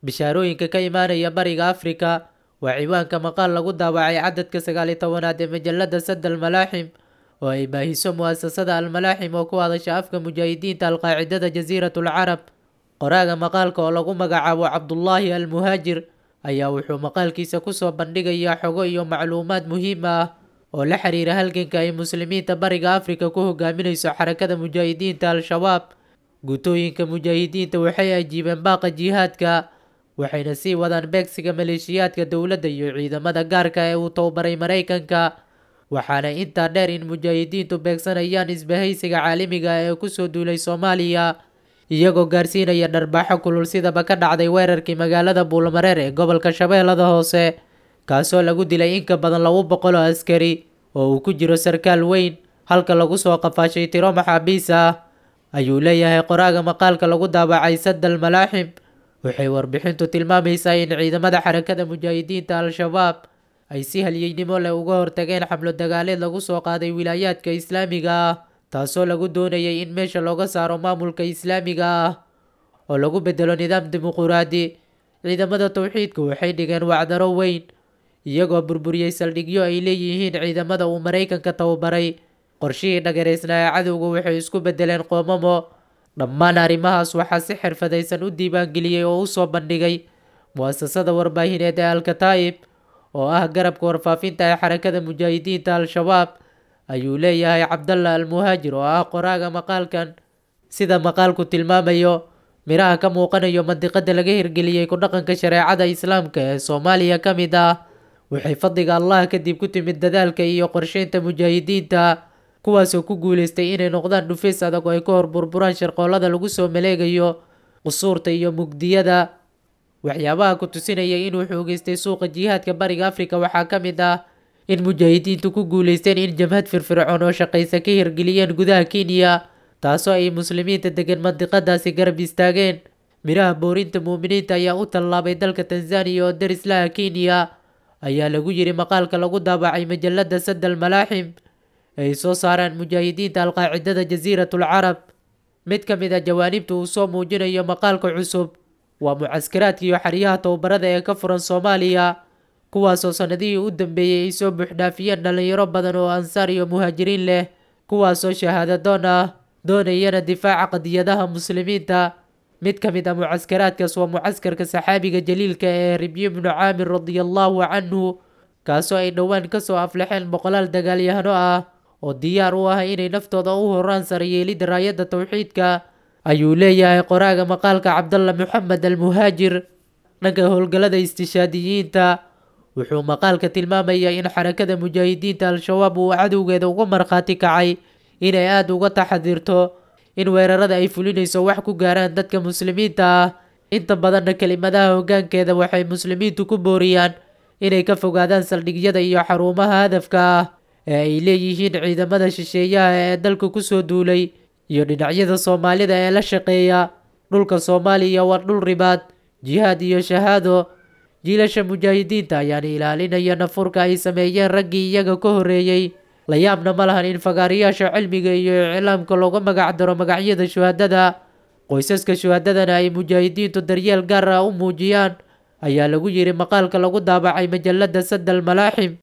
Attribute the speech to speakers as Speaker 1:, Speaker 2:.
Speaker 1: bishaarooyinka ka imaanaya bariga afrika waa ciwaanka maqaal lagu daawacay cadadka sagaaliyo tobanaad ee majalada sad almalaaxim oo ay baahiso mu'asasada almalaaxim oo ku hadasha afka mujaahidiinta alqaacidada jasiiratul carab qoraaga maqaalka oo lagu magacaabo cabdullaahi almuhaajir ayaa wuxuu maqaalkiisa kusoo bandhigayaa xogo iyo macluumaad muhiim ah oo la xiriira halganka ay muslimiinta bariga afrika ku hogaaminayso xarakada mujaahidiinta al-shabaab guutooyinka mujaahidiinta waxay ajiibeen baaqa jihaadka waxayna sii wadaan beegsiga maleeshiyaadka dowladda iyo ciidamada gaarka ee uu tababaray maraykanka waxaana intaa dheer in mujaahidiintu beegsanayaan isbahaysiga caalamiga ee kusoo duulay soomaaliya iyagoo gaarsiinaya dharbaaxo kulul sidaba ka dhacday weerarkii magaalada buulmareer ee gobolka shabeellada hoose kaasoo lagu dilay in ka badan laba boqol oo askari oo uu ku jiro sarkaal weyn halka lagu soo qafaashay tiro maxaabiis ah ayuu leeyahay qoraaga maqaalka lagu daabacay sadal malaaxim waxay warbixintu tilmaamaysaa in ciidamada xarakada mujaahidiinta al-shabaab ay si halyeynimo leh uga hortageen xamlo dagaaleed lagu soo qaaday wilaayaadka islaamiga ah taasoo lagu doonayay in meesha looga saaro maamulka islaamiga ah oo lagu bedelo nidaam dimuquraadi ciidamada towxiidka waxay dhigeen wacdaro weyn iyagoo burburiyey saldhigyo ay leeyihiin ciidamada uu maraykanka tababaray qorshihii dhagareysnaa ee cadowga waxay isku bedeleen qoomamo dhammaan arrimahaas waxaa si xirfadaysan u diiwaangeliyey oo usoo bandhigay mu'asasada warbaahineed ee alkataa'ib oo ah garabka warfaafinta ee xarakada mujaahidiinta al-shabaab ayuu leeyahay cabdalla almuhaajir oo ah qoraaga maqaalkan sida maqaalku tilmaamayo miraha ka muuqanayo mandiqada laga hirgeliyey ku dhaqanka shareecada islaamka ee soomaaliya ka mid ah waxay fadliga allah kadib ku timid dadaalka iyo qorsheynta mujaahidiinta kuwaasoo ku guuleystay inay noqdaan dhufays adag oo ay ka hor burburaan sharqoolada lagu soo maleegayo qusuurta iyo mugdiyada waxyaabaha ku tusinaya inuu xoogeystay suuqa jihaadka bariga afrika waxaa ka mid ah in mujaahidiintu ku guuleysteen in jamhad firfircoon oo shaqaysa ka hirgeliyeen gudaha kenya taasoo ay muslimiinta degan mandiqadaasi garab istaageen miraha boorinta muuminiinta ayaa u tallaabay dalka tanzaniya oo darislaha kenya ayaa lagu yiri maqaalka lagu daabacay majalada sadal malaaxim ay soo saaraan mujaahidiinta alqaacidada jasiiratul carab mid ka mid a jawaanibta uu soo muujinayo maqaalka cusub waa mucaskaraadka iyo xeryaha tababarada ee ka furan soomaaliya kuwaasoo sanadihii u dambeeyey ay soo buuxdhaafiyeen dhalinyaro badan oo ansaar iyo muhaajiriin leh kuwaasoo shahaadadoon ah doonayana difaaca qadiyadaha muslimiinta mid ka mid a mucaskaraadkaas waa mucaskarka saxaabiga jaliilka ee ribyi bnu caamir radiallahu canhu kaasoo ay dhowaan kasoo aflaxeen boqolaal dagaalyahano ah oo diyaar u ah inay naftooda u horaan sarayeelida raayadda towxiidka ayuu leeyahay qoraaga maqaalka cabdalla moxamed almuhaajir dhanka howlgallada istishaadiyiinta wuxuu maqaalka tilmaamayaa in xarakada mujaahidiinta al-shabaab uu cadowgeeda uga markhaati kacay inay aada uga taxadirto in weerarada ay fulinayso wax ku gaaraan dadka muslimiinta ah inta badanna kelimadaha hoggaankeeda waxay muslimiintu ku booriyaan inay ka fogaadaan saldhigyada iyo xarumaha hadafka ah ee ay leeyihiin ciidamada shisheeyaha ee dalka kusoo duulay iyo dhinacyada soomaalida ee la shaqeeya dhulka soomaaliya waa dhul ribaad jihaad iyo shahaado jiilasha mujaahidiinta ayaana ilaalinaya nafurka ay sameeyeen raggii iyaga ka horreeyey la yaabna ma lahan in fagaarayaasha cilmiga iyo iclaamka looga magac daro magacyada shuhadada qoysaska shuhadadana ay mujaahidiintu daryeel gaar ah u muujiyaan ayaa lagu yiri maqaalka lagu daabacay majalada sadal malaaxim